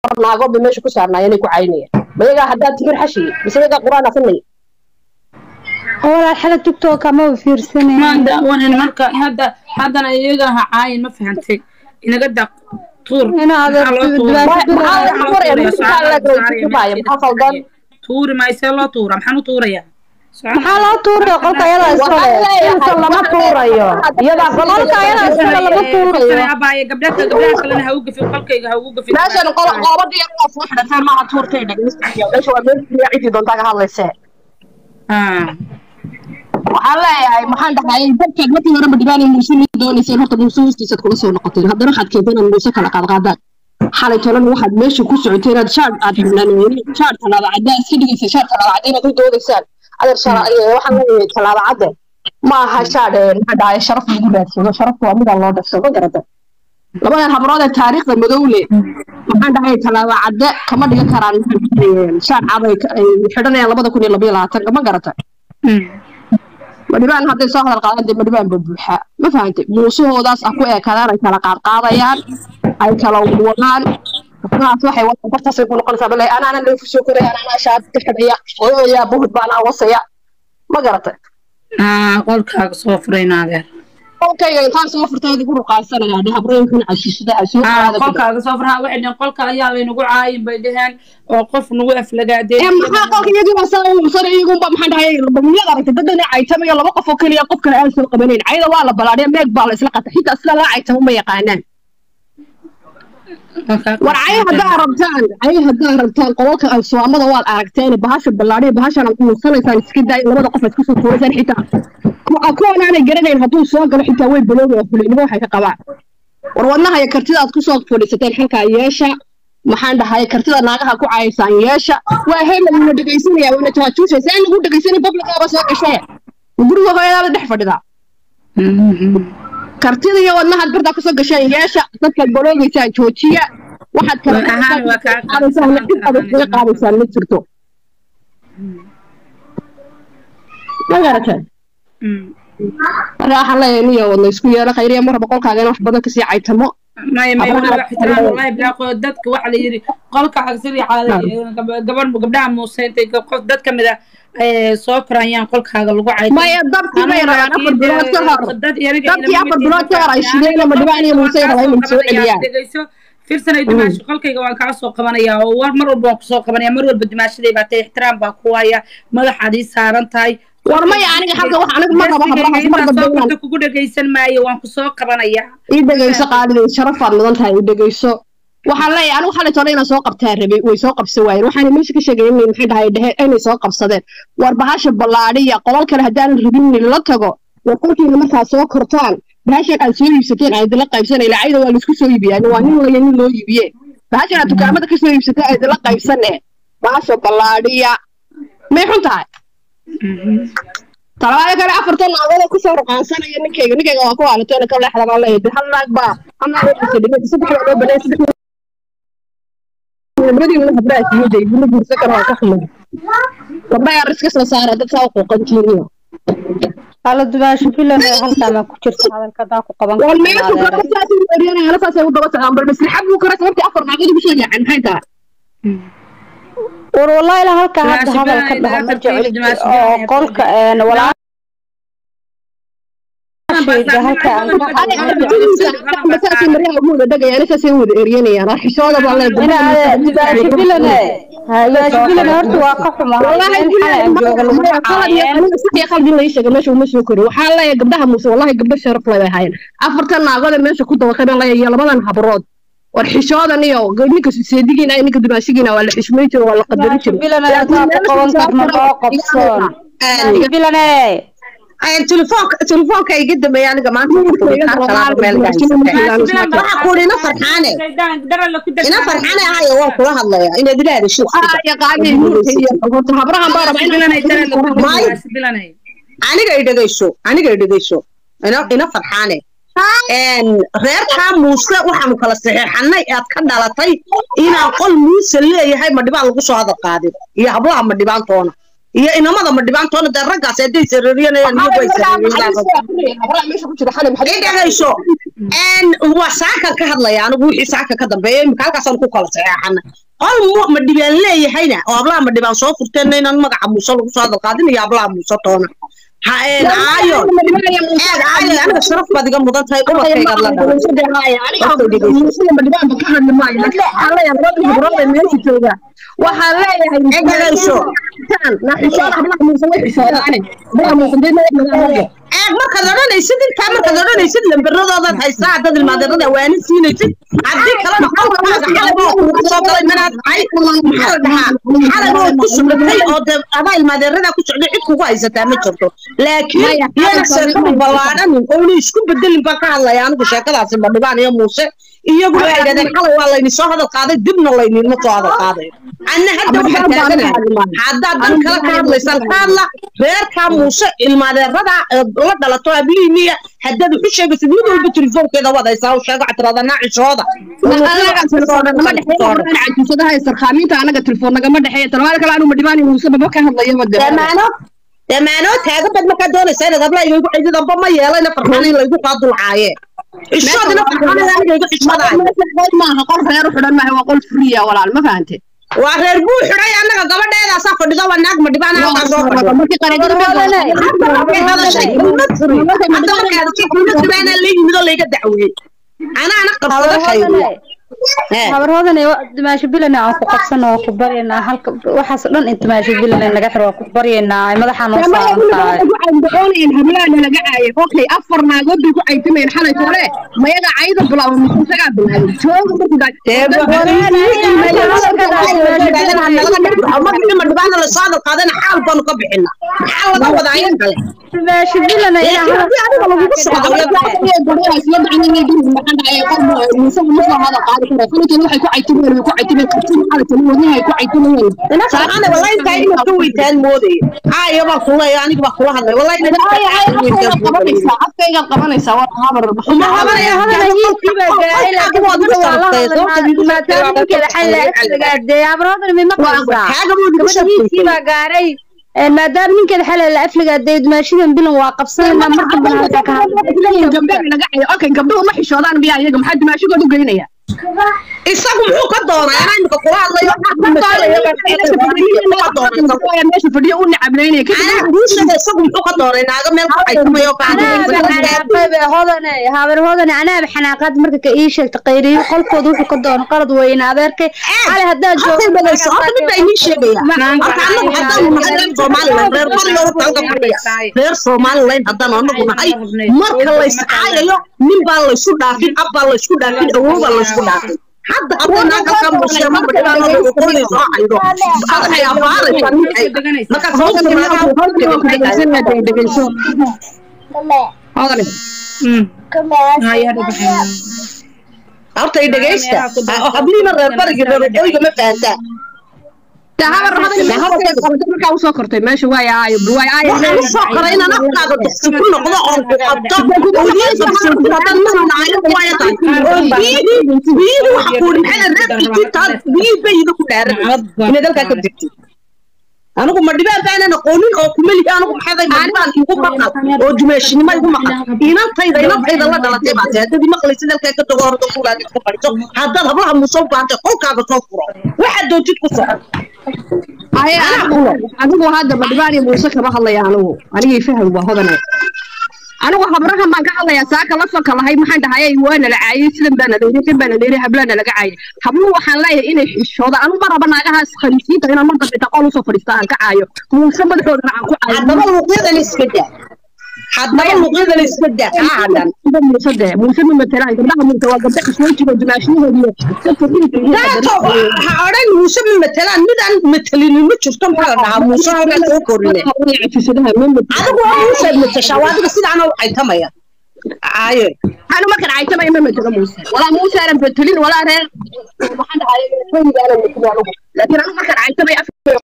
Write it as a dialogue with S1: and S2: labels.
S1: naago bay meesha ku saarnaayeen ay ku caynayeen mayagaa haddaa timir xashiye mise yagaa qur-aan afinaya
S2: walaal xala tiktok ma fiirsanay
S3: maanta wanan marka hadda haddana iyaga ha caayin ma fahantay inaga daq tuur
S2: Inaad
S3: Maxaa loo tuuraa?
S2: Maxaa
S3: Maxaa
S1: laga
S3: loo
S1: tuuraya?
S3: tuuraya?
S1: Maxaa laga
S3: Saaraya,
S1: tuuraya?
S3: meesha
S1: Maxaa khaldan?
S3: tuuri maysee loo tuura maxaan u tuuraya
S2: maxaa loo tuuraya qolka ayada iskale
S1: Waxaan leeyahay,
S2: lama tuurayo iyadaa qolka ayada iskale lama tuurayo
S3: abaaye gabdhaha gabdhaha kalena ha u gafin qolkayga ha ugu gafin
S1: meeshan qolo- qoobadii yar waa soo xidhateen maaha tuurtay dhegeystayo meesha waa meel keliya cidii doontaa ka hadlaysee
S3: Ah.
S1: waxaan leeyahay maxaan dhahay dadkaad markii hore madhibaan muuse ma doonayseen horta muuse hoostiisaad kula soo noqoteen haddana waxaad keenteen inaad muuse kala qaadqaadaan xalay tolan waxaad meesha ku socotay inaad shaar aad xubnaaneen shaar talaaba caddaa iska dhigaysa shaar talaaba cadda inaad u doodaysaan adeer shara waxaan leeyahay talaaba cadde ma aha shaar maxaa dhahay sharaf lagu raadsado sharafta waa midaan loo dhafsado ma garata labadan habrood ee taariikhda madowle maxaan dhahay talaaba cadde kama dhigan karaan shaar cad ay ay xidhanayaan labada kun iyo labayo labaatanka ma garata
S3: Mm.
S1: madhibaan hadday soo hadal qaadaan dee madhibaan ba buuxaa ma fahantay muusahoodaas ah ku eekadaan ay kala qaadqaadayaan ay kala wadwadaan waxaas waxay wadaan bartaasay ku noqonaysaa bale anaana leefu soo koraya anaana shaad ka xidhaya odayaa buhud baan awasaya ma garatay
S3: Ah, qolkaaga soo furayna adeer
S1: qolkayga intaan soo furtay adigu ruqaansanaya dhe habrooyinkan casiisada ay soo
S3: Ah,
S1: qaada
S3: qolkaaga soo furaha waxay dhaheen qolka ayaa laynagu caayin bay dhaheen oo qof nagu aflagaadeen
S1: ee maxaa qolka iyagii baa saa uusan iyagunba maxaan dhahay bamiyada aragtay dadana caytamayo laba qof oo keliya qof kale aan soo qabanayn cayda waa la balaadhiya meeg baa la isla qata xitaa isla laa caytamo ma yaqaanaan war cay haddaa rabtaan cay haddaa rabtaan qolalka alsuwaamada waad aragteen bahasha ballaadhiya bahashan aad muursanaysaan iska daay labada qof aad kusoo tuuraysaan xitaa kuwan aanay garanayn hadduu soo galo xitaa way baloogaa fulinimo waxay ka qabaan war wadnaha iyo kartida aad kusoo fadhiisateen xalkaa yeesha maxaan dhahay kartida naagaha ku cayaysaan yeesha waa hebel una dhegaysanaya una jaajuushaysa in lagu dhegaysanay bablikaaba soo gashee guriga hooyadaada dhex fadhidaa kartida iyo wadnahaad bartaa kusoo gasheen yeesha dadkaad baloogaysaan joojiya waxaad kala
S3: Waa ahaan, waa kaa-
S1: qaadaysaan cid adag kaga qaadaysaan ma jirto ma garatee marka waxaan leeyahay niyo wadna isku yeelo khayriya mar raba qolkaaga in wax badan kasii caytamo
S3: may may
S1: Abraha-
S3: wali wax ixtiraam wallahi bilaaqo dadka waxa la yiri qolka agsari caada gabar gabdhaha muuse intay qof dad ka mid ah ay soo korayaan qolkaaga lagu cayto
S1: maya dabkii bay rabaan afar bilood ka hor dabkii afar bilood ka hor ay shideen ama dhibaan iyo muuse rabaa inay soo celiyaan
S3: dhegeyso firsanay dimaashi qolkayga waan kaa soo qabanaya oo war mar walba waan kusoo qabanaya mar walba dimaashaday baa tahay ixtiraam baa ku haya madaxaad ii saaran tahay
S1: war maya aniga halka wax aniga ma rabo habrahaas mar
S3: intaad soo
S1: dambe
S3: korto kugu dhegeysan maayo waan kusoo qabanaya
S1: ii dhegayso qaaliday sharafaad mudan tahay ii dhegayso waxaan leeyahay anigu xalay tole inaan soo qabtaa rabay way soo qabsan waayeen waxaana meesha ka sheegay inay maxay dhahay dheheen inay soo qabsadeen war bahasha ballaadhiya qolal kale haddaanan rabin in la tago war qolkiina markaa soo kortaan bahashan aad soo iibsateen aan idinla qaybsana ilaacayda waa laisku soo iibiyaan waa nin waya nin loo iibiye bahashan aad dukaamada kasoo iibsateen aan idinla qaybsane bahasha ballaadhiya may xun tahay talabaada kale afartan naagooda kusoo ruqaansanaya ninkayga ninkayga waa ku haalateena ka leexda baan leeyahay hal naag baa hal naag oo saddex saddex baa loo banay saddex labadii la habraa siiyay bulu bursa kara waa ka xumay gabdhaha yar iska soo saara dad saa u quuqantiiniyo
S2: hala dubaasho filan ee halkaa ma ku jirta hadalka hadaa ku qaban
S1: wal
S2: kartaa
S1: meesha
S2: adeer.
S1: gabdha saas u eryanaya la saasay u daba socdaan bal maslaxad buu kara sababtii afar naagood ugu soo yaaceen maxay tahay
S2: war wallahi ilaa halkaa hadda
S3: Dumaasho
S2: hadalka
S3: filan,
S2: dhaho ma
S3: dumaasho filan,
S2: jecli
S3: dumaasho
S2: oo
S3: filan.
S2: qolka een walaashayda halkaa
S1: saasay maryaha ugu wada dhagayaan saasay u wada eryanayaan arxishooda baa
S2: ina adeer dubaasho filane dubaasho filane horta waa ka xuma
S1: والله
S2: in xalay aan jooga lagu caayeen
S1: qalbi la sheegay meesha uma soo korin waxaa leeyahay gabdhaha muuse wallahi gabdho sharaf leh bay haayeen afartan naagooda meesha ku dabaqay baan leeyahay iyo labadan habrood war xishoodan iyo ninka seedigiina iyo ninka dumaashigiina waa la xishmay jiro waa la qadarin
S2: dubaasho
S1: jiro
S2: filane hadaa ku qaban karna loo qabsoon dubaasho filane
S4: telefoonka telefoonka iga dambeeya aniga maanta waxa kuuri ina farxaane ina farxaane ahayo waan kula hadlaya inaad ila hadasho
S1: habrahan baa raba
S4: aniga i dhegayso aniga i dhegayso ina ina farxaane reerkaa muuse waxaanu kala saxeexanay aad ka dhalatay inaan qol muuse leeyahay ma dhibaan lagu soo hadal qaadin iyo hablaha ma dhibaantoona iyo inamada ma dhibaantoona dee raggaas hadday sareeriyanayaan iyagu ay sareeriyadhegayso waa saakan ka hadlaya anigu wixii saaka ka dambeeya imika halkaasaan ku kala saxeexana qol ma dhibaan leeyahayna oo ablaha ma dhibaan soo furteenna inaan magaca muuse lagu soo hadal qaadin iyo ablaha muuse toona aayo aayo aniga sharaf baad iga mudan tahay ubadkaygaad la
S1: waxaan leeyahay
S4: eeg markaad odhanaysid intaa markaad odhanaysid lambaradoodaad haysaa haddaad ilmaadeerada waani siinaysid haddii kalena qolkaaga xalaboo kugu soo galay manaad tahay maxaa la dhahaa xalaboo ku socdatay oo dee adaa ilmaadeeradaa ku socday cid kugu haysataa ma jirto laakiin yana sheekadu ballaadhanin oona isku bedelin baan ka hadlaya anigu sheekadaasi badhibaan iyo muuse iyagu waxay yidhahdeen xalay waa layni soo hadal qaaday dibna layninma soo hadal qaadayo anna hadda waxaa taaganahay haddaad dan kale ka hadlaysaan ka hadla reerkaa muuse ilmaadeerada la dhalato abliimiya haddaad wuxu sheegaysid mid walba telefoonkeeda waad haysaa u sheego catirada naacishooda
S1: sarkaaminta anaga telefoon nagama dhexeeya talabaada kale anu madhibaan muuse baba ka hadlayaba
S4: damaano damaano taagan bad markaa doonaysaa inaad habla iga cidid amba ma yeelayna farxaan in laygu kaa dulcaaye ishoodina farxaan aniga iga xishmadaayo
S1: maaha qol reer u xidhan maaha waa qol friya walaal ma fahante
S4: waa reer buu xidhay annaga gabadheedaasaa fadhido waa naag ma dhibaan halkaa soo fadhido hadda la yimid oo layga dacweeyey anaana qabsada khayriya
S2: habarhoodana dimaasho bilana aan ku qabsano oo ku baryaynaa halka waxaas dhan inta dimaasho bilana naga xiro waa ku baryaynaa madaxaa noo saaran tahay
S1: hablaana laga caayay okay afar naagood bay ku caytamayeen xalay hore mayaga cayda bilaabo mise isagaa bilaabay jooga
S4: ma dhibaana lasoo hadal qaadana xaal baanu ka bixina maxaa laga wadaa in kale
S2: dimaasho bilana
S4: ana wallahi intaa inaad ka weytaan moodayo aayo baan kula aniga baan kula hadlay wallahi
S1: afkaygaad qabanaysaa waa habar
S4: uma habanaya
S2: baa gaaray maadaama ninkeeda xalay la afligaaday dumaashadan bilan waa qabsanayna mar dambana halkaa ka
S1: okay gabdhuhu ma xishoodaan miyaa iyaga maxaa dumaashagood u geynaya
S4: isagu muxuu ka doonaa anaa imika kula hadlayo
S1: meesha fadhiyo u nacablaynaya
S4: anaa guushada isagu muxuu ka doonay naaga meel ku caytumayo
S2: hodane habar hodane anaaba xanaaqaad marka ka ii sheegta qayriyo qolkooda wuxuu ka doono qalad weyna adeerkay xale haddaad
S4: halkay badayso horta mid baa inii sheegaya marka anagu haddaanu nahay reer somalilan reer bariga u talga fadhiya reer somalilan haddaanu anagu nahay marka layscaayayo nin baa laysu dhaafin ab baa laysku dhaafin awow baa laysku dhaafin hadda hadday naag halkaa muusee ma badhibaano lagu qoray soo caydo waxay abaaraysaa ninkay marka sababta horta i dhegaysta habliima reer barigi reer waqooyiga ma fahantaa
S1: markaa usoo kortay meesha waay aayo waay aayo
S4: waxaan usoo koray inaan afkaaga duqsi ku noqdo oon ku qabto oo iisadan manaayo waaya tahay oo biyihii biyihii waxa kuuri maxay reerkii taa biyihii bayida ku dhaaran inaad halkaa ka degtid anigu ma dhibaan baanan aqoonin oo kumelihi anigu maxaday madhibaan igu maqal oo dumeeshinimo igu maqal inantayda inantayda la dhalatay baa tahay haddadii maqlaysid halkaa ka tago horta kuulaad iska fadhiso haddaad hablaha muusoo baantay qolkaaga soo furo waxaad doontid ku soco
S1: adigu hadda madhibaan iyo muuse kama hadlaya anigu anigii faham waa hodane anigu habrahan baan ka hadlayaa saaka la soka lahay maxaan dhahayay waana la caayay sidan baana layiri kan baana layiri hablaana laga caayay habluhu waxaan leeyahay inay xishooda anu ma raba naagahaas khaliisiinta inaan mar dambe qol usoo fadhiista aan ka caayo muuse madaxoodana aan ku caayo
S4: haddaba luuqyadan iska daa haddaba luuqyadan iska daa kaa hadhan
S1: muuse de muuse ma matelaan gabdhaha muuse waa gabdha khaswoojiga dumaashiyahoodiyo
S4: daato ha odhan muuse ma matelaan midaan matelinin ma jirto maxaa la dhahaa muuse halkaa soo korine adigu waa muusead matashaa waa adiga sidaana u caytamaya aaye
S1: anu markan caytamaya ma matelo muuse walaa muuse aanan betelin walaa reer maxaan dhahay laakiin anu markan caytamaya